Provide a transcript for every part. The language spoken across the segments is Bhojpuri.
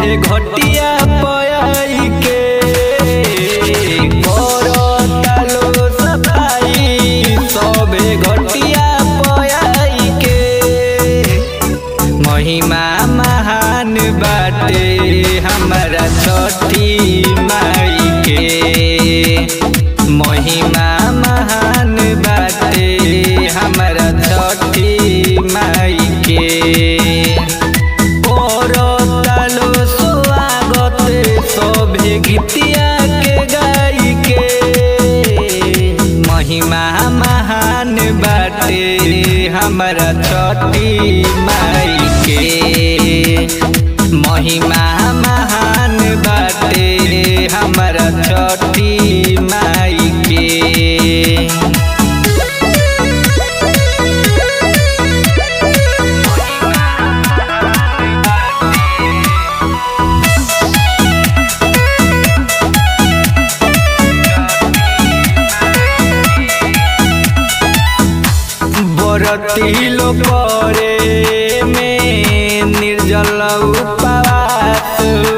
घटिया पयाई के करता लो सफाई सबे घटिया पयाई के महिमा महान बाटे हमारा छठी माई के महिमा महान बाटे हमारा छठी माई के करतालो स्वागत सभे गीतिया के गाई के महिमा महान बाटे हमारा छठी माई के महिमा महान बाटे हमारा छठी माई के बरती लो करे में निर्जल उपवास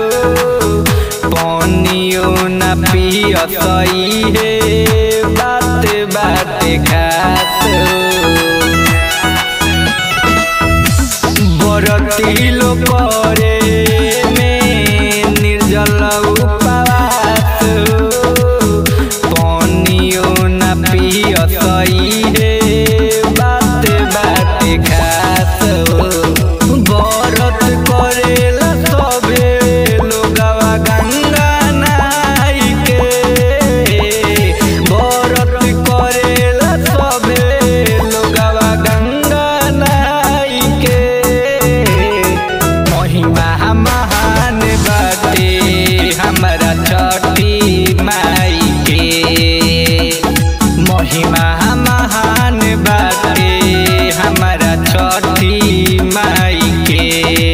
पानियो न पियसई हे बात बात खात बरती लो करे में निर्जल उपवास पानियो न पियसई हे बात बात खात बरत करेला सबे लोगवा गंगा नाई के बरत करेला सबे लोगवा गंगा नाई के महिमा महान बाटे हमारा छठी माई के महिमा महान बाटे हमारा छठी माई के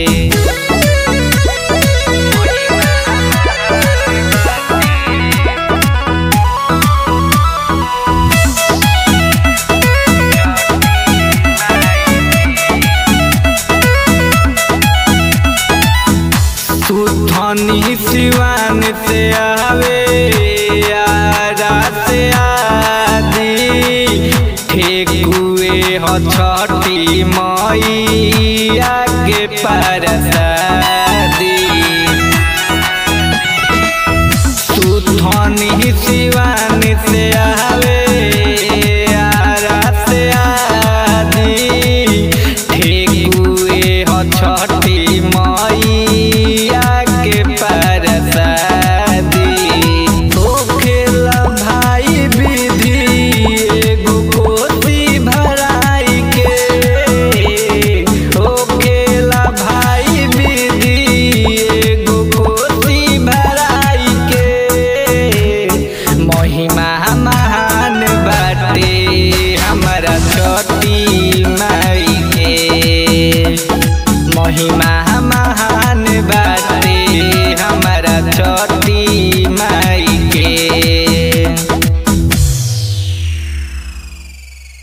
सुथनी सिवान से आवे आरा से आदि ठेकुए हो छठी मई आगे परसादी सुथनी सिवान से आवे आरा से आदि ठेकुए हो छठी मैया के परसादी होखेला भाई विधि एगो कोसी भराई के होखेला भाई विधि एगो कोसी भराई के महिमा महान बाटे हमारा छठी माई के महिमा